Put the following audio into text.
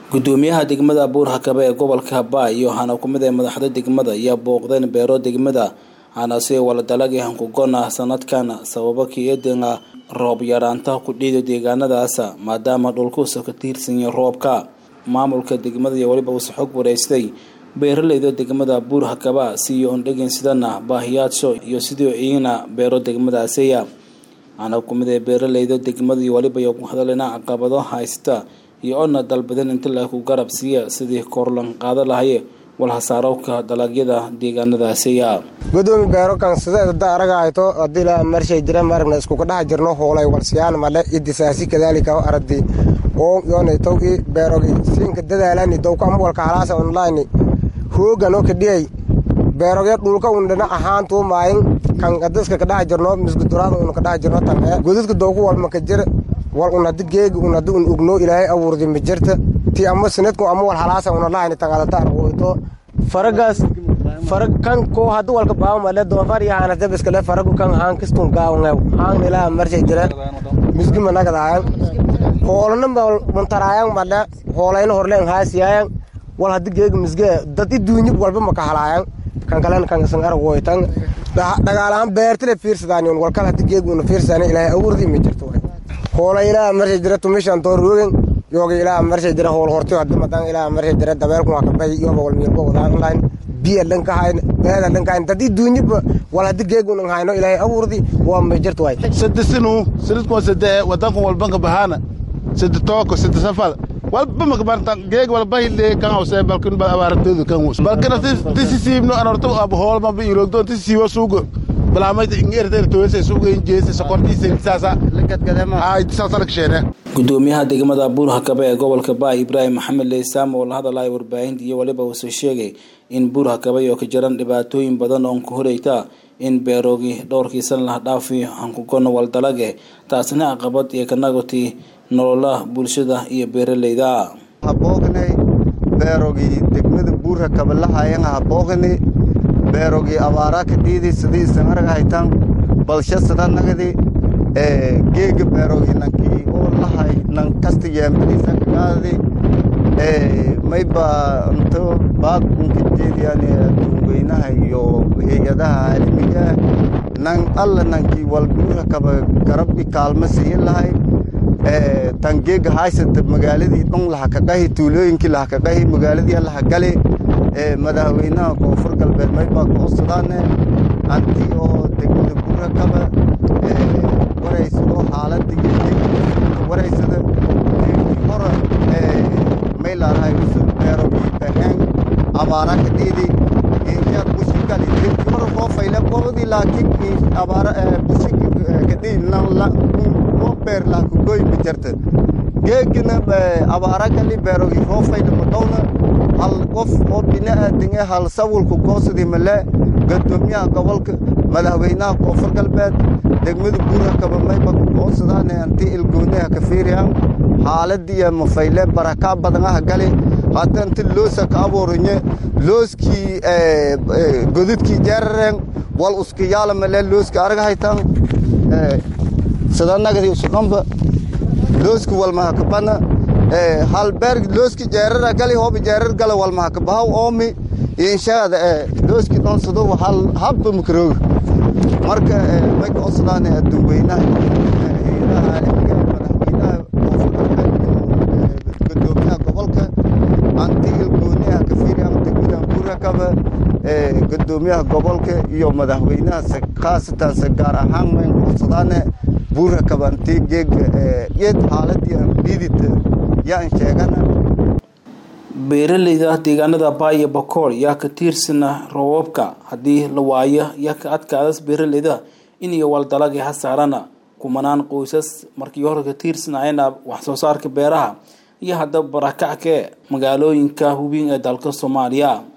gudoomiyaha degmada buur hakabe ee gobolka habaa iyo waxaana kumid ee madaxda degmada ayaa booqdeen beero degmada waxaana si wala dalagii hankugona sanadkan sababo kiedinga roob yaraanta ku dhiida deegaanadaas maadaama dhulkuusa ka tiirsanya roobka maamulka degmada iyo weliba uuse xog wareystay beeraleyda degmada buur hakaba siiyo ondhegin sidana baahiyaasho iyo sidii iyana beero degmadaasiya waxaana kumid ee beeraleyda degmada iyo weliba iyo ku hadalina caqabado haysta iyo ona dalbadan inta laku garab siiya sidii korlan qaada lahaye walhasaarowka dalagyada deegaanadaasiya gudoomi beero kan sida araga hayto hadii la marshay jira maragna isku kadhax jirno hoolay walsiyaan male idisaasi kadaalika aradi oo yoona tawki beerogi siinka dadaalani dowka ama walka halaasa online hoogan oo kadhiyay beerogya dhulka un dhinac ahaantuu maayin kan adiska kadhax jirno misguduraada un kadhax jirno tanee godadka dowku walma ka jir wal un hadi geegi un hadi un ugno ilaahay abuurdi ma jirta ti ama sinadku ama wal halaasa una lahayni tangadata argoyto faragaas farag kan ko hadi walka baawo male doofar iyo haana dabiskale faragu kan haan kistun gaawngew haan ilaa marshay jira misgi managadahayan hoolana muntaraayan male hoolayna horleen haasiyayan wal hadi geegi misge dad i duunyib walba maka halaayan kan kalen kan isan argoytan dhagaalahaan beertile fiirsadaan walkal hadi geegi una fiirsadaan ilaahay abuurdi ma jirto hoola ilaa marshay jira tumishan toor roogen yooga ilaa marshay jira hool hortiyo hadi madan ilaa marshay jira dabeelku waa kabay yoba wal miirbo wadaan online biya dhanka hayn beeda dhanka hayn dad i duunyib wal hadi geegi una hayno ilaahay abuurdi waa ma jirto way sade sinu sinidkoo sade wadankan walbanka bahaana sade tooko sade safal walba makabarta geeg walba hille kan hawse balkin bal abaartoodu kan wus balkina tisisiibno anorto ab hoolma ba ilogdo tisisiibo suugo balaamayta ingeerteer toose suugo injeese sokortiisa saasa ay saasa laksheene gudoomiyaha degmada buur hakabe ee gobolka baa ibraahim maxamed leysaam oo la hadalaya warbaahinta iyo weliba uuse sheegay in buur hakabe oo ka jiran dhibaatooyin badan oon ka horeyta in beeroogi dhowrkii san laha dhaafi hankugona waldalage taasina caqabad iyo kanagoti nololaha bulshada iyo beeraleyda haboognay beerogii degmada buur hakabe lahayan haboognay beerogii abaara ka dhiidi sidii isan arag haytan balsha sadanagadi geega beerogii nankii oo lahay nan kasta yeembadiisa kagaadi mayba into baag unka jeediyani adduunweynaha iyo hay-adaha caalamiga nan alla nankii walbuura kaba garabbi kaalma siin lahay tan geega haysanta magaaladii dhon laha kaqahi tuulooyinkii laha kaqahi magaaladii laha gali madaxweynaha koonfur galbeed maybaa koosadaane anti oo degmada buura kaba waraysado xaaladii waraysada hora maylaarahay usul beerogii baheen abaara ka dhiidi inyaad bushi gali dirki hora koo fayle qobadi laakiin abaara bushi ka dhiidi loo beer laa ku goy ma jirta geegina abaara gali beerogii roo fayle madhowna hal qof oo bini'aadinge hal sawulku koosadii male gadoomiyaha gobolka madaxweynaha koonfur galbeed degmada buura kaba mayba koosadaane anti ilgooniha ka fiiriyan xaaladiiya mafayle barakaa badanaha gali hadda inti loosa ka abuurinye looskii godadkii jeerareen wal uskiyaala male looska arag haytan sadanagadi usudhanba looski walmaha kabana hal beer looski jeerara gali hooba jeerar gala walmaha kabahaw oomi inshaada looski dhonsado hal habba makarooga marka may koosadaane adduunweynaha hay-adaha caalamiga madaxweynaha gudoomiyaha gobolka anti ilgooniha ka fiiriyan degmada buurakaba gudoomiyaha gobolka iyo madaxweynaha khaasatan se gaar ahaan mayn koosadaane buurakaba anti geega iyad xaaladii dhiidita yaan sheegana beeraleyda deegaanada baaya bakool yaa ka tiirsana roobabka haddii la waayo yaa ka adkaadas beeraleyda in iyo waldalagii ha saarana kumanaan qoysas markii hore ka tiirsanayana wax soo saarka beeraha iyo haddaba barakacke magaalooyinka hubin ee dalka soomaaliya